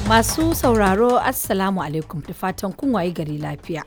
Masu sauraro Assalamu alaikum da fatan kun waye gari lafiya.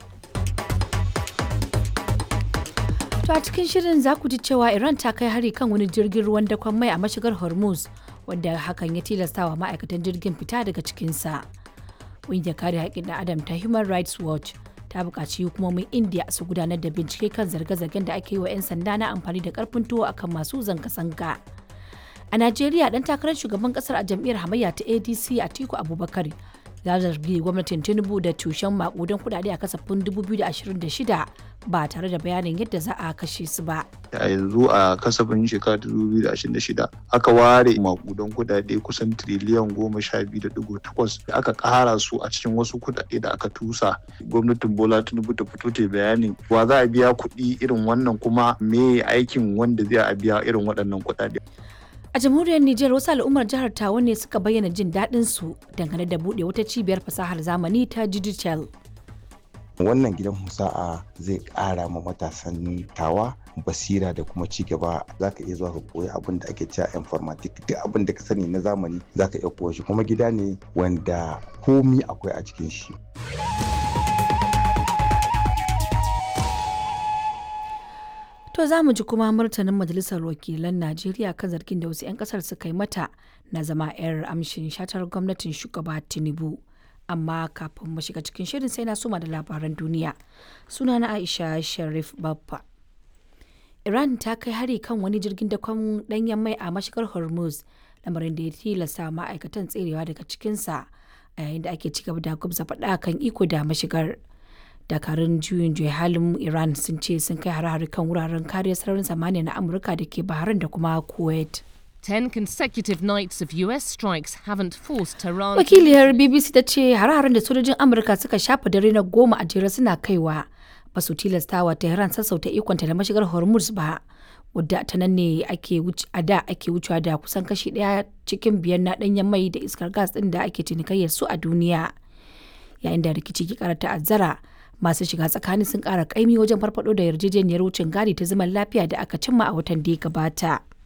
To a cikin shirin za ku ji cewa Iran ta kai hari kan wani jirgin ruwan dakon mai a mashigar Hormuz wanda hakan ya tilastawa ma'aikatan jirgin fita daga cikinsa. Ƙungiyar kare haƙƙin ɗan Adam ta Human Rights Watch ta buƙaci hukumomin India su gudanar da bincike kan zarge-zargen da ake yi wa 'yan sanda na amfani da ƙarfin tuwo akan masu zanga-zanga. A Najeriya dan takarar shugaban kasar a jam'iyyar hamayya ta ADC Atiku Abubakar ya zargi gwamnatin Tinubu da tushen makudan kudade a kasafin 2026 ba tare da bayanin yadda za a kashe su ba. a yanzu a kasafin shekara 2026 aka ware makudan kudade kusan triliyan goma sha biyu da digo takwas da aka kara su a cikin wasu kudade da aka tusa gwamnatin bola tinubu ta fito ta bayanin wa za a biya kuɗi irin wannan kuma me aikin wanda zai a biya irin waɗannan kudade A jamhuriyar Nijar wasu al'ummar jihar Tawa ne suka bayyana jin daɗin su dangane da buɗe wata cibiyar fasahar zamani ta digital. wannan gidan musa'a zai ƙara ma matasan tawa basira da kuma ci gaba za ka iya zuwa ka koyi abin da ake cewa informatic duk abin da ka sani na zamani za ka iya koya shi kuma gida ne wanda komi akwai a cikin shi To za mu ji kuma martanin Majalisar Wakilan Najeriya kan zargin da wasu 'yan kasar suka yi mata na zama 'yar amshin shatar gwamnatin shugaba Tinubu. Amma kafin mu shiga cikin shirin sai na soma da labaran duniya. Suna na Aisha Sharif Baffa. Iran ta kai hari kan wani jirgin dakon danyen mai a mashigar Hormuz, lamarin da ya tilasta ma'aikatan tserewa daga cikinsa a yayin da ake ci gaba da gwabza faɗa kan iko da mashigar. dakarun juyin juya halin iran sun ce sun kai hare-hare kan wuraren kariyar sararin samaniya na amurka da ke bahrain da kuma kuwait Ten consecutive nights of US strikes haven't forced Tehran to wakiliyar bbc ta ce hare-haren da sojojin amurka suka shafa dare na goma a jere suna kaiwa ba su tilastawa tehran sassauta ikonta da mashigar hormuz ba wadda ta nan ne ake a da ake wucewa da kusan kashi daya cikin biyar na danyen mai da iskar gas din da ake cinikayyar su a duniya yayin da rikici ke kara ta'azzara masu shiga tsakani sun kara kaimi wajen farfado da yarjejeniyar wucin gadi ta zaman lafiya da aka cimma a watan da ya gabata.